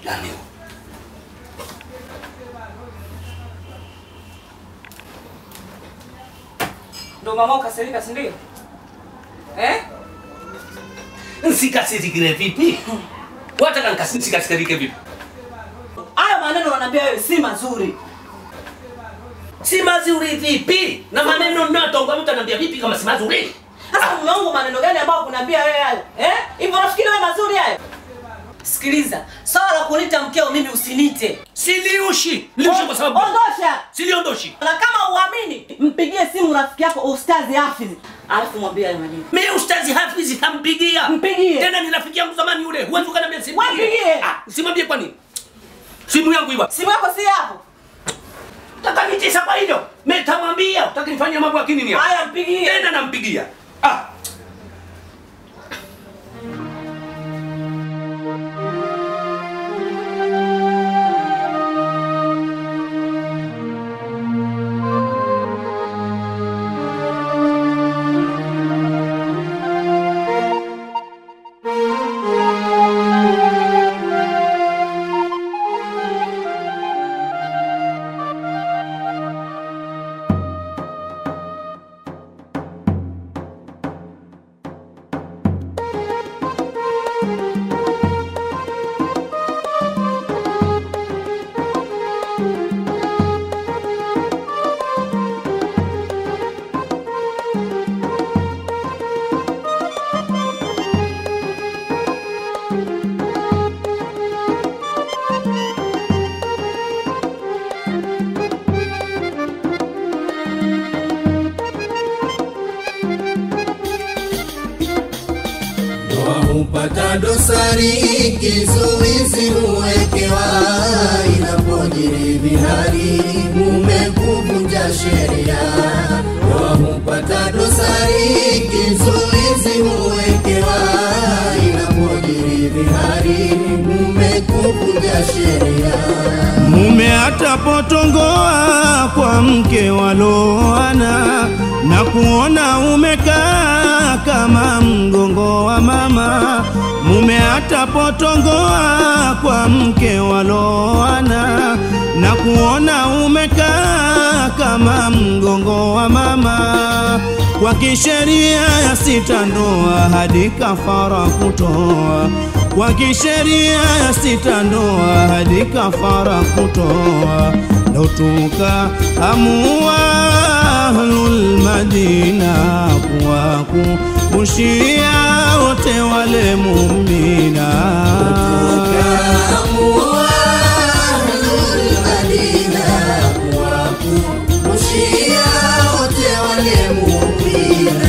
Nani? Ndo mama ukasirika, si ndio? Eh? Nsikasirikire vipi? Wataka nikasikasirike vipi? Hayo maneno unaniambia wewe si mazuri. Si mazuri vipi? Na maneno ninayotonga mtu ananiambia vipi kama si mazuri? Sasa mume wangu maneno gani ambayo kuniambia wewe hayo? Eh? Hivyo unafikiri wewe mazuri hayo? Sikiliza, swala la kunita mkeo mimi usinite. Siliushi. Liushi kwa sababu ondosha. siliondoshi. Na kama uamini, mpigie simu rafiki yako Ustazi Hafiz. Alafu mwambie hayo maneno. Mimi ustazi Hafiz kampigia. Mpigie. Tena ni rafiki yangu zamani yule. Huwezi ukaniambia simu. Wapigie. Ah, simwambie kwa nini? Simu yangu iwa. Simu yako si hapo. Takanitisa kwa hilo. Mimi tamwambia utaki nifanye mambo ya kinini hapa. Haya mpigie. Tena nampigia. Ah. Ndoa hupata dosari, kizuizi huwekewa, inapojiri vihari, mume kuvunja sheria. Ndoa hupata dosari, kizuizi huwekewa, inapojiri vihari, mume kuvunja sheria. Mume atapotongoa kwa mke waloana na kuona umekaa kama mgongo wa mama. Mume atapotongoa kwa mke waloana na kuona umekaa kama mgongo wa mama. Kwa kisheria ya sita ndoa hadi kafara kutoa kwa kisheria ya sita ndoa hadi kafara kutoa, ndo tukaamua ahlul Madina kuwakumbushia wote wale muumina Tukaamua ahlul Madina kuwakumbushia wote wale muumina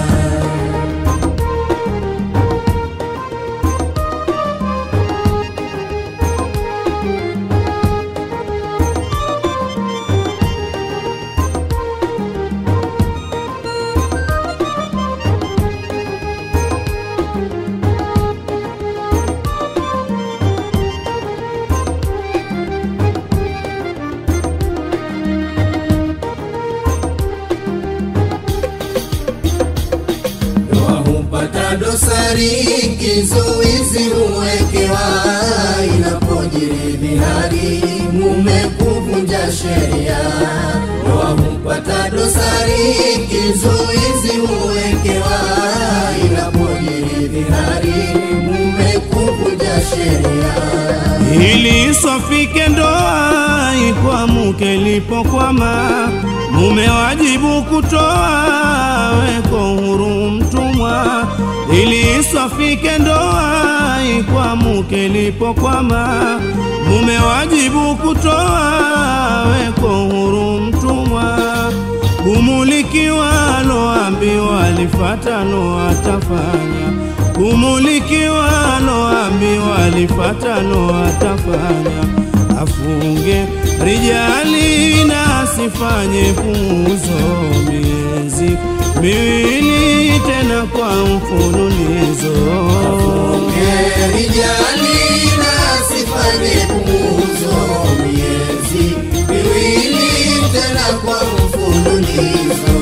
Ndoa hupata dosari, kizuizi huwekewa, inapojiri vihari, mume kuvunja sheria. Ndoa hupata dosari, kizuizi huwekewa, inapojiri vihari, mume kuvunja sheria. ili iswafike ndoa ikwamuke lipokwama, mume wajibu kutoa weko huru mtumwa, ili iswafike ndoa ikwamuke lipokwama, mume wajibu kutoa weko huru mtumwa kumulikiwa loambiwa lifata lo atafanya kumulikiwa loambiwa lifata lo atafanya afunge rijali na asifanye puuzo miezi miwili tena kwa mfululizo Rijali na sifanye kumuzo miezi miwili tena kwa mfululizo.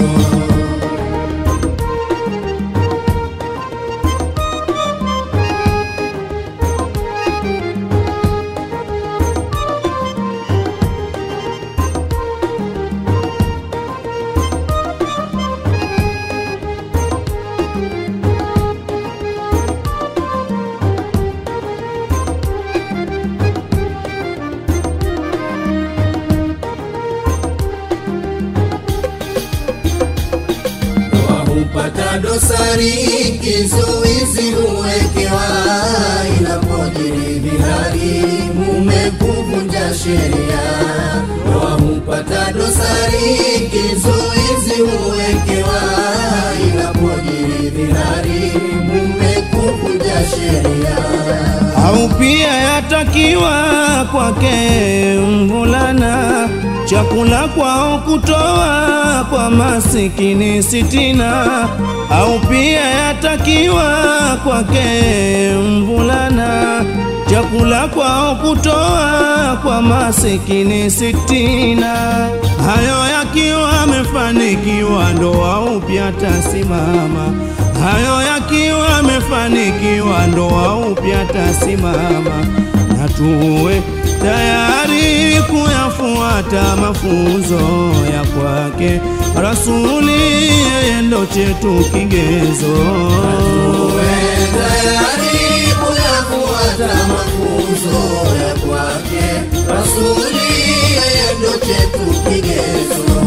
sheria. Ndoa hupata dosari, kizuizi huwekewa, inapojiri dhihari, mume kuvunja sheria. au pia yatakiwa kwake mvulana chakula kwao kutoa kwa masikini sitina, au pia yatakiwa kwake mvulana chakula kwao kutoa kwa masikini sitina. Hayo yakiwa amefanikiwa, ndoa upya tasimama. Hayo yakiwa amefanikiwa, ndoa upya tasimama, na tuwe tayari kuyafuata mafunzo ya kwake Rasuli, yeye ndo chetu kigezo. Uwe tayari kuyafuata mafunzo ya kwake Rasuli, yeye ndo chetu kigezo.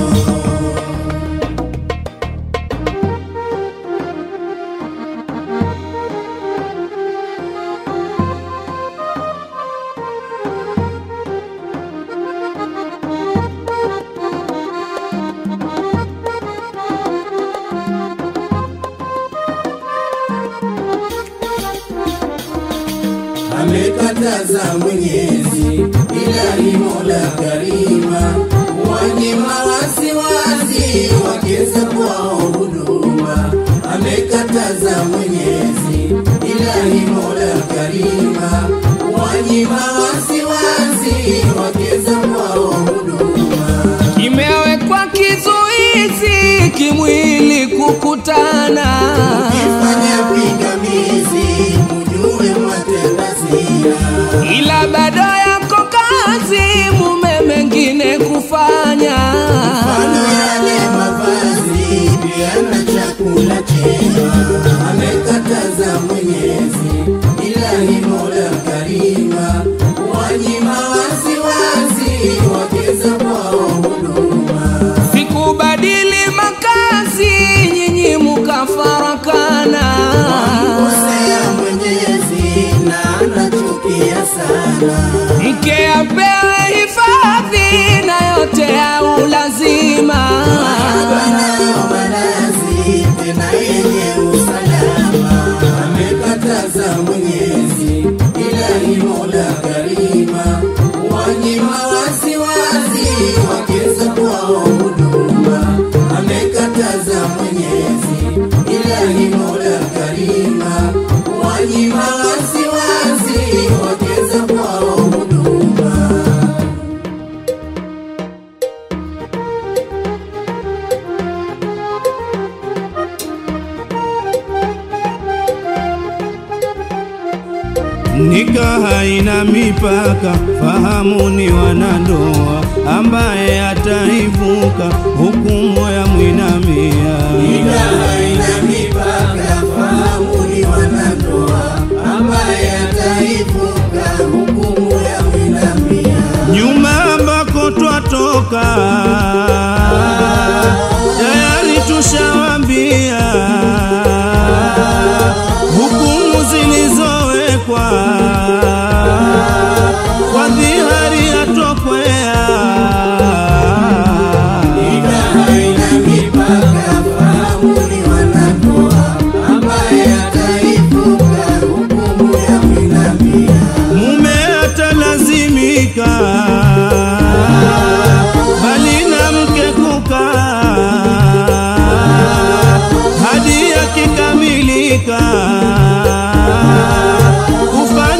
amekataza Mwenyezi, ilahi Mola Karima, wanyima wasiwasi wakeza kwao huduma. Amekataza Mwenyezi, ilahi Mola Karima, wanyima wasiwasi wakeza kwao huduma. kimewekwa kizuizi kimwili kukutana Kifanya pingamizi, mujue matenda zina ila bado yako kazi mume mengine kufanya Mfano yale mavazi pia na chakula chema amekataza Mwenyezi, ilahi Mola Karima, wanyima wasiwasi wakeza kwao huduma. sikubadili makazi nyinyi mukafarakana Kosea Mwenyezi na anachukia sana, mke apewe hifadhi na yote ya ulazima banayo malazi tena yenye usalama. Amekataza Mwenyezi, ilahi Mola Karima, wanyima wasiwasi wakeza kwao huduma. Amekataza Mwenyezi, ilahi Mola Karima, wanyima wasiwasi wakeza kwao huduma. Nika haina mipaka, fahamu ni wanandoa, ambaye ataivuka hukumu ya mwinamia. haina mipaka, fahamu ni wanandoa, ambaye ataivuka hukumu ya mwinamia. Nyuma ambako twatoka, tayari tushawambia hukumu zilizowekwa kwa dhihari yatokwea haina mipaka, fahamu ni wanandoa, ambaye ataivuka hukumu ya mwinamia. mume atalazimika bali na mke kukaa hadi yakikamilika kufanya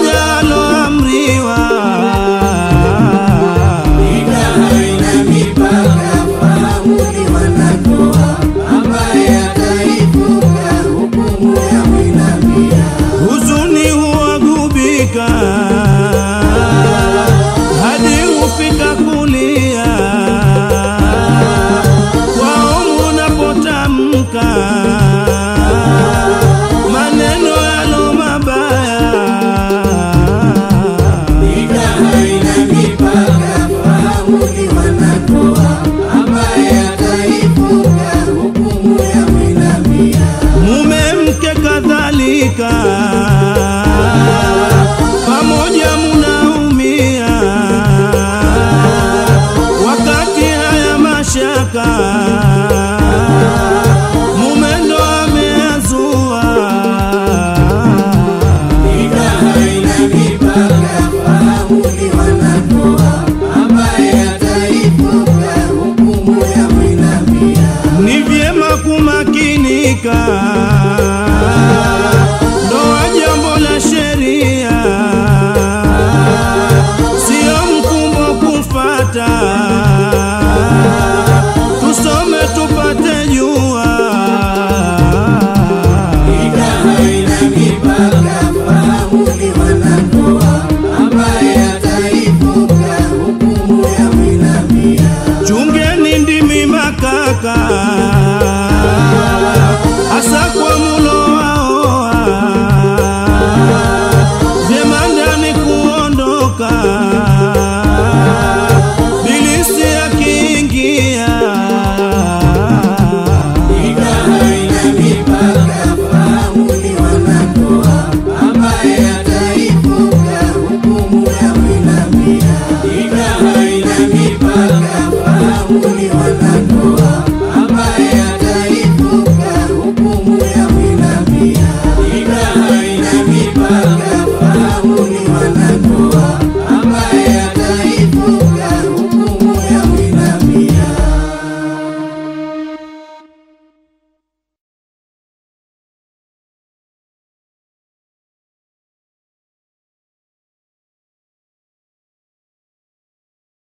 ambaye